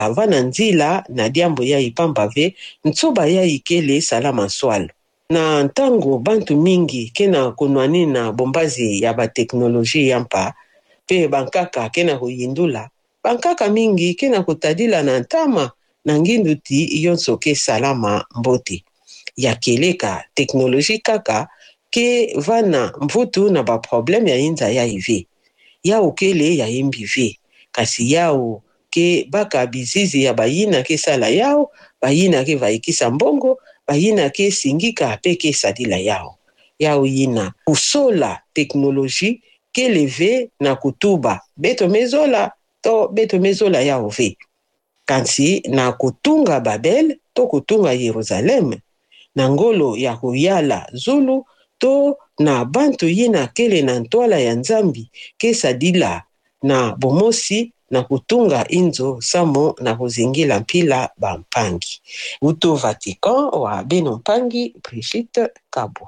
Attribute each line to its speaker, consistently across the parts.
Speaker 1: ava na nzila na diambo ya e pamba ve ntsoba ya e kele salama swalo na ntango bantu mingi ke na konwani na bombazi ya bateknologi ya mpa mpe bankaka ke na koyindula bankaka mingi ke na kotadila na ntama na ngindu ti yonso ke salama mbote ya keleka teknologi kaka ke va na mvutu na baprobleme ya hinza ya e ve yawu kele ya yembi ve kasi yawu ke baka bizizi ya bayina ke sala yawu bayina ke vayikisa mbongo bayina ke singika mpe ke sadila yawu yawu yina kusola teknologi ke leve na kutuba beto mezola to beto mezola yawu ve kasi na kotunga babel to kotunga yerusaleme na ngolo ya koyala zulu to na bantu ye na kele na ntwala ya nzambi ke sadila na bomosi na kotunga inzo samo na kozingela mpila bampangi uto vatican wa beno mpangi brigitte kabo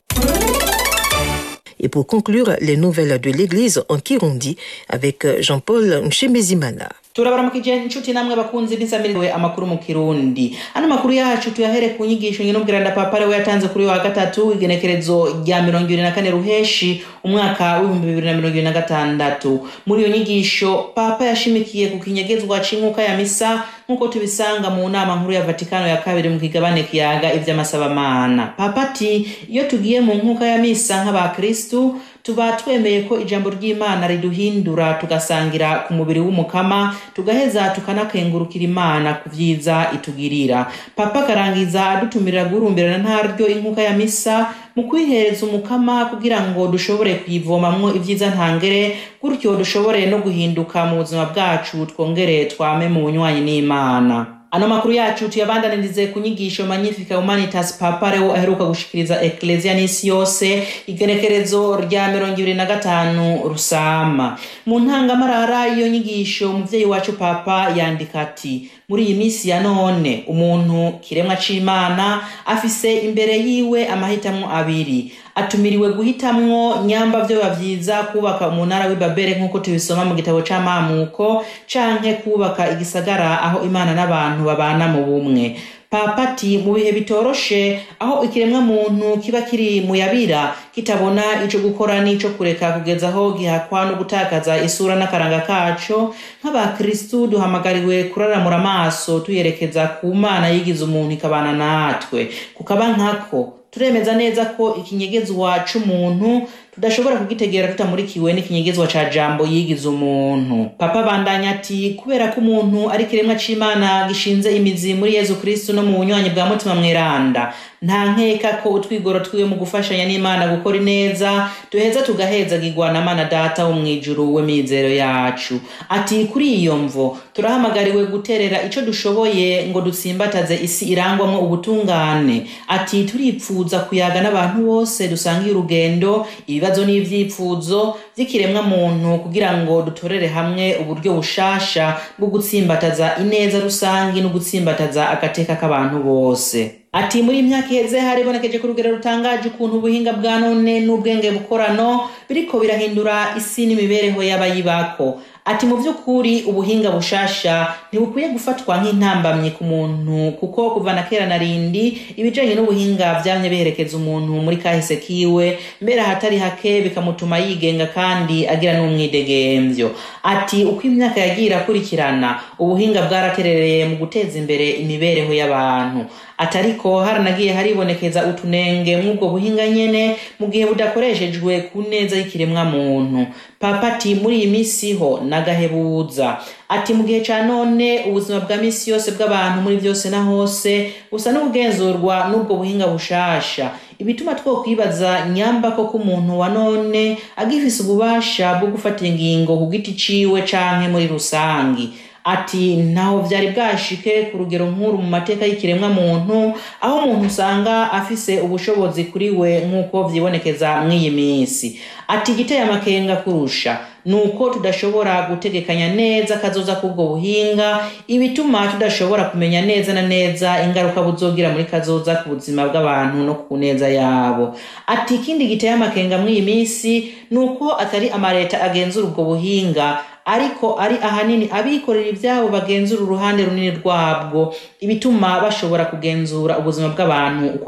Speaker 2: Et pour conclure, les nouvelles de l'Église en Kirundi avec Jean-Paul Nshimezimana.
Speaker 3: turabaramukije inshuti namwe bakunzi b'insamiriwe amakuru mu kirundi ano makuru yacu tuyahere ku nyigisho nyinubwiranda papare we yatanze kuri wa gatatu igenekerezo rya mirongo ibiri na kane ruheshi umwaka w'ibihumbi bibiri na mirongo ibiri na gatandatu muri iyo nyigisho papa yashimikiye ku kinyegezwa c'inkuka ya misa nk'uko tubisanga mu nama nkuru ya vatikano ya kabiri mu kigabane kiyaga ivy'amasabamana papa ati iyo tugiye mu nkuka ya misa nk'abakristu tuba twemeye ko ijambo ry'imana riduhindura tugasangira ku mubiri w'umukama tugaheza tukanakengurukira imana ku vyiza itugirira papa akarangiza adutumirira guhurumbirana ntaryo inkuka ya misa mu kwihereza umukama kugira ngo dushobore kuyivomamwo ivyiza ntangere gutyo dushobore no guhinduka mu buzima bwacu twongere twame mu bunywanyi n'imana ano makuru yacu tuyabandanirize ku nyigisho magnifica humanitas papa leo aheruka gushikiriza ekleziya n'isi yose igenekerezo rya mirongo ibiri na gatanu rusama mu ntangamarara y'iyo nyigisho umuvyeyi wacu papa yandika ati muri iyi minsi ya none umuntu kiremwa c'imana afise imbere yiwe amahitamwo abiri atumiriwe guhitamwo nyamba vyoba vyiza kubaka umunara w'ibabere nk'uko tubisoma mu gitabo c'amamuko canke kubaka igisagara aho imana n'abantu babana mu bumwe papa ati mu bihe bitoroshe aho ikiremwa muntu kiba kiri mu yabira kitabona ico gukora n'ico kureka kugeza aho gihakwa no gutakaza isura n'akaranga kaco nk'abakristu duhamagariwe kuraramura amaso tuyerekeza ku mana yigize umuntu ikabana natwe kukaba nkako turemeza neza ko ikinyegezwa c'umuntu tudashobora kugitegera tutamurikiwe n'ikinyegezwa ca jambo yigize umuntu papa bandanya ati kubera ko umuntu ari kiremwa c'imana gishinze imizi muri yezu kristu no mu bunywanyi bwa mutima mweranda nta nkeka ko utwigoro twiwe mu gufashanya n'imana gukora ineza duheza tugahezagirwa na mana data wo mw'ijuru w'imizero yacu ati kuri iyo mvo turahamagariwe guterera ico dushoboye ngo dutsimbataze isi irangwamwo ubutungane ati turipfuza kuyaga n'abantu bose dusangiye urugendo ibibazo n'ivyipfuzo vy'ikiremwa muntu kugira ngo dutorere hamwe uburyo bushasha bwo gutsimbataza ineza rusangi no gutsimbataza agateka k'abantu bose ati muri imyaka iheze haribonekeje ku rugero rutangaje ukuntu ubuhinga bwa none n'ubwenge bukorano biriko birahindura isi n'imibereho y'abayibako ati mu by'ukuri ubuhinga bushasha ntibukwiye gufatwa nk'intambamyi ku muntu kuko kuva na kera na rindi ibijanye n'ubuhinga vyamye biherekeza umuntu muri kahise kiwe mbere ahatari hake bikamutuma yigenga kandi agira n'umwidegemvyo ati uko imyaka yagiye irakurikirana ubuhinga bwaraterereye mu guteza imbere imibereho y'abantu atariko haranagiye haribonekeza utunenge mw'ubwo buhinga nyene mu gihe budakoreshejwe ku neza y'ikiremwa muntu papa ati muri iyi misi ho nagahebuza ati mu gihe ca none ubuzima bwa misi yose bw'abantu muri vyose na hose busa n'ubugenzurwa n'ubwo buhinga bushasha ibituma twokwibaza nyamba koko umuntu wa none agifise ububasha bwo gufata ingingo ku giti ciwe canke muri rusangi ati ntaho vyari bwashike ku rugero nkuru mu mateka y'ikiremwa muntu aho umuntu usanga afise ubushobozi kuri we nk'uko vyibonekeza mw'iyi minsi ati igiteye amakenga kurusha nuko tudashobora gutegekanya neza kazoza k'ubwo buhinga ibituma tudashobora kumenya neza na neza ingaruka buzogira muri kazoza ku buzima bw'abantu no ku neza yabo ati ikindi giteye amakenga mw'iyi minsi nuko atari amareta agenzura ubwo buhinga ariko ari ahanini abikorera ivyabo bagenzura uruhande runini rwabwo ibituma bashobora kugenzura ubuzima bw'abantu uko